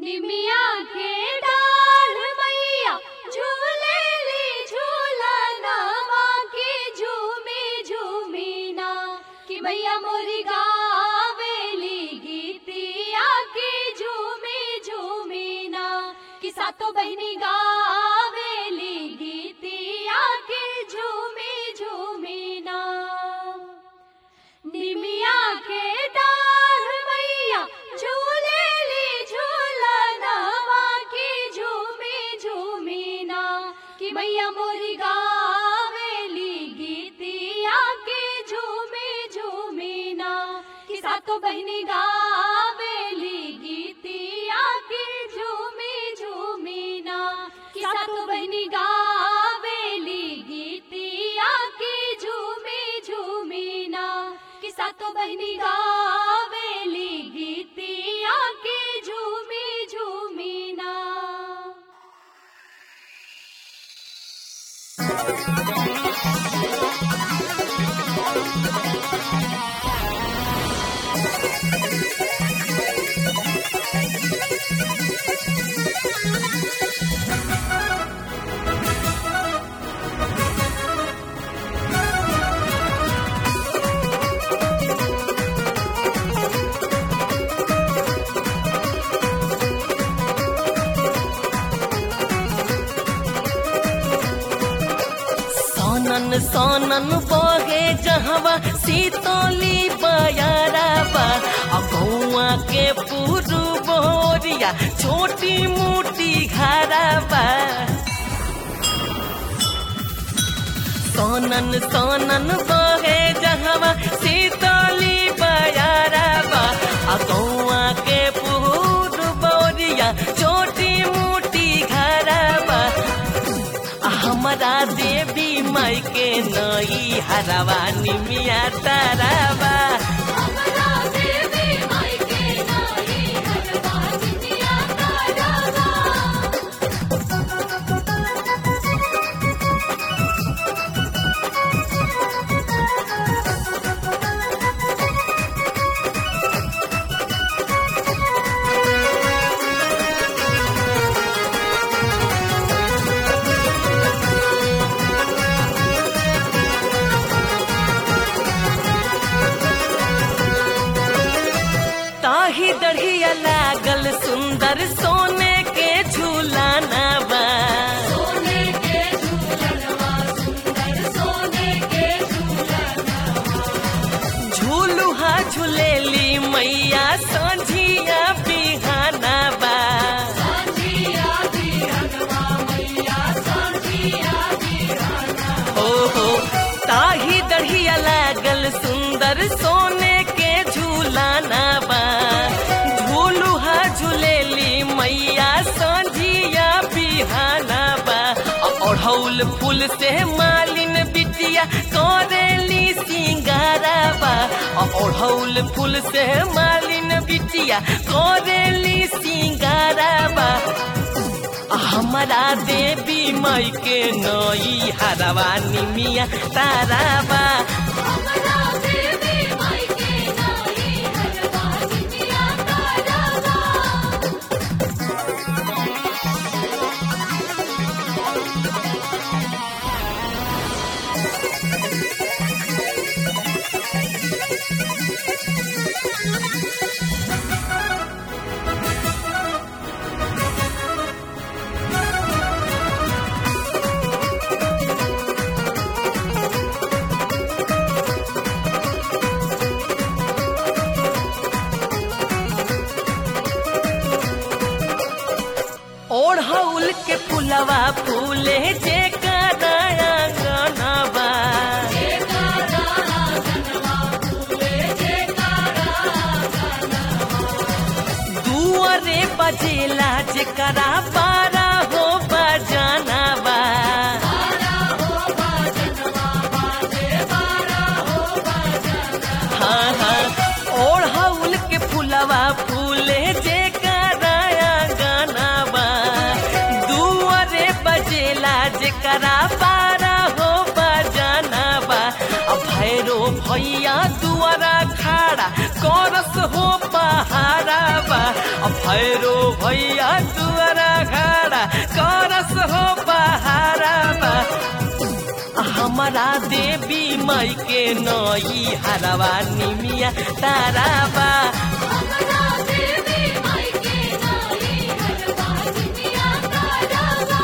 निमिया के डाढ़ मैया झूले ली झूला नामा के झूमे झूमी ना कि मैया मोरी गावेली गीतिया के झूमे झूमी ना कि सातो बहनी गावेली गीतिया के झूमे झूमी ना निमिया के डाढ़ मैया झूले ली झूला नावा की झूमी झूमी ना कि मैया मोरी गावेली गीतिया के झूमी झूमी ना कि सातो बहनी गावेली गीतिया के झूमी झूमी ना कि सातो बहनी गावेली गीतिया के झूमी झूमी ना कि सातो बहनी गावेली गीतिया के झूमी झूमी ना सोनन सोनन बहे जहवा सीतोली बयाराबा अगौआ के पुरु बोरिया छोटी मोटी घराबा सोनन सोनन बहे जहवा सीतोली बयाराबा अगौआ के पुरु बोरिया छोटी मोटी घराबा हमारा देवी माई के नई हरवा निमिया ताराबा हमरा देवी माई के नाई हरवा जितिया तारावा ताही दढ़िया लागल सुंदर सोने के झूलाना बा सोने के झूलनवा सुंदर सोने के झूलनवा झूलुहा झूलेली मैया संझिया बिहाना बा सांझिया बिहनवा मैया सांझिया बिहनवा हो हो ताही दढ़िया लागल सुंदर सोने के झूलाना बा झूलुहा झूलेली मैया संझिया बिहाना बा ओढ़ौल फूल से मालिन बिटिया करेली सिंगारा बा ओढ़ौल फूल से मालिन बिटिया करेली सिंगारा बा हमारा देवी माई के नई हरवा निमिया ताराबा हमरा देवी माई के नाई हरवा जितिया तारावा ओढ़ौल के फुलवा फूले जे कराया गनवा दुआरे बजेला जेकरा पारा हो बजानवा हाँ हाँ ओढ़ौल के फुलवा फूले जे कराया गानावा दुआरे बजेला जेकरा पारा हो बजानवा अब भैरो भैया दुआरा खाड़ खड़ा करस हो पहाड़ा बा अब भैरो भैया दुआरा खड़ा करस हो पहाड़ा बा हमारा देवी माई के नई हरवा निमिया तारा बा हमरा देवी माई के नाई हरवा जितिया तारावा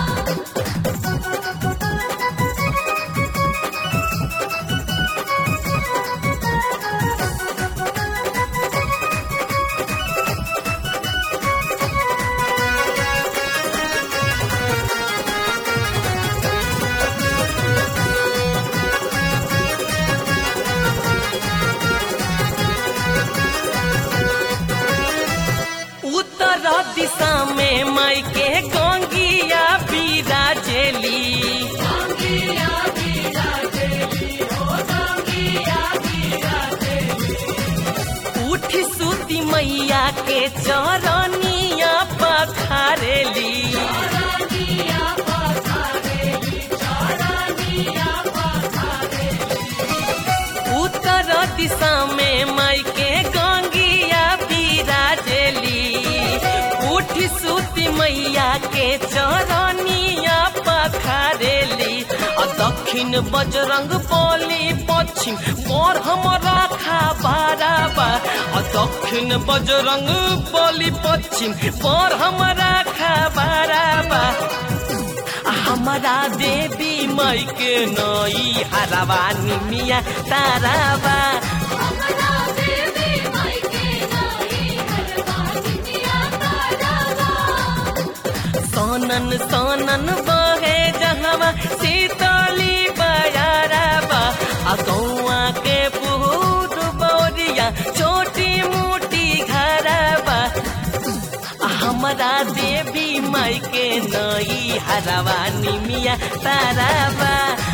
उत्तर दिशा में माई के गंगिया बिराजेली गंगिया बीरा देवी हो गंगिया बीरा देवी उठी सुती मैया के चरनिया पखारेली चरनिया पखारेली चरनिया पखारेली उत्तर दिशा में माई के गंगिया बिराजेली उठी सुती मैया के चरनिया पखारेली आ दक्षिण बजरंग बली पश्चिम पर हमरा खाबाराबा आ दक्षिण बजरंग बली पश्चिम पर हमरा खाबाराबा हमारा देवी माई के नई हरावा निमिया ताराबा हमरा देवी माई के नाई हरवा जितिया तारावा सोनन सोनन बहे जहवा शीतली बयाराबा आ गौआ के पुहूर बौरिया छोटी मोटी घराबा हमारा देवी माई के नई हरावा निमिया ताराबा